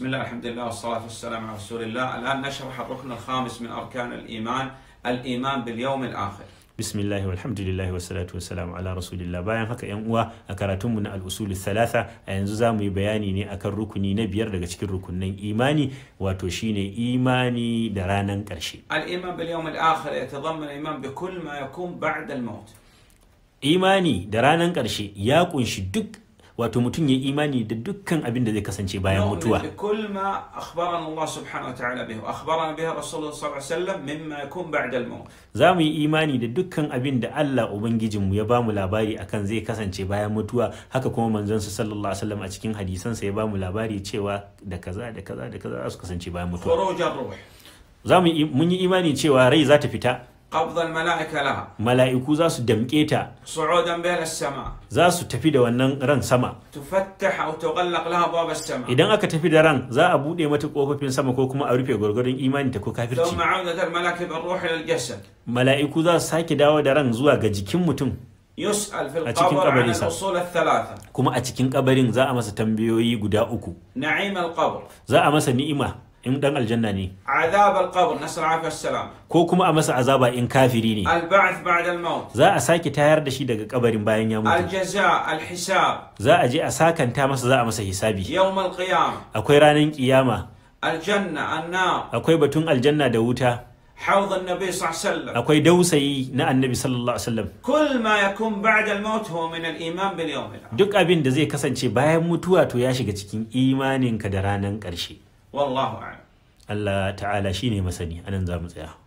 بسم الله الحمد لله والصلاة والسلام على رسول الله الآن نشرح الركن الخامس من أركان الإيمان الإيمان باليوم الآخر bismillahi walhamdulillahi wassalatu wassalamu ala rasulillah bayan haka yan uwa a karatunmu na al'usulu thalatha a yanzu za mu yi bayani ne akan rukuni na biyar daga cikin rukunin imani wato shine imani da ranan karshe الإيمان باليوم الآخر يتضمن الإيمان بكل ما يكون بعد الموت imani da ranan karshe ya kunshi duk wato mutum ya imani da dukkan abin da zai kasance bayan نؤمن mutuwa بكل ما أخبرنا الله سبحانه وتعالى به وأخبرنا به الرسول صلى الله عليه وسلم مما يكون بعد الموت za mu yi imani da dukkan abin da Allah Ubangijinmu ya bamu labari akan zai kasance bayan mutuwa haka kuma manzonsa sallallahu alaihi wasallam a cikin hadisansa ya bamu labari cewa da kaza da kaza da kaza za su kasance bayan mutuwa خروج الروح za mu yi mun yi imani cewa rai za ta fita قبض الملائكة لها mala'iku za su damƙe ta صعودا بها إلى السماء za su tafi da wannan ran sama تفتح أو تغلق لها أبواب السماء idan aka tafi da ran za a buɗe mata ƙofofin sama ko kuma a rufe gwargwadon imani ta ko kafirci ثم عودة الملائكة بالروح إلى الجسد mala'iku za su sake dawo da ran zuwa ga jikin mutum يسأل في أتكين القبر عن قبل يسأل. الأصول الثلاثة kuma a cikin kabarin za a masa tambayoyi guda uku نعيم القبر za a masa ni'ima in dan aljanna ne عذاب القبر نسأل العافية والسلام ko kuma a masa azaba in kafiri ne البعث بعد الموت za a sake tayar da shi daga kabarin bayan ya mutu الجزاء الحساب za a je a sakanta masa za a masa hisabi يوم القيامة akwai ranar kiyama الجنة النار akwai batun aljanna da wuta حوض النبي صلى الله عليه وسلم akwai dausayi na annabi sallallahu alaihi wasallam كل ما يكون بعد الموت هو من الإيمان باليوم الآخر duk abin da zai kasance bayan mutuwa to ya shiga cikin imaninka da ranar ƙarshe والله أعلم Allah ta'ala shine masani anan za mu tsaya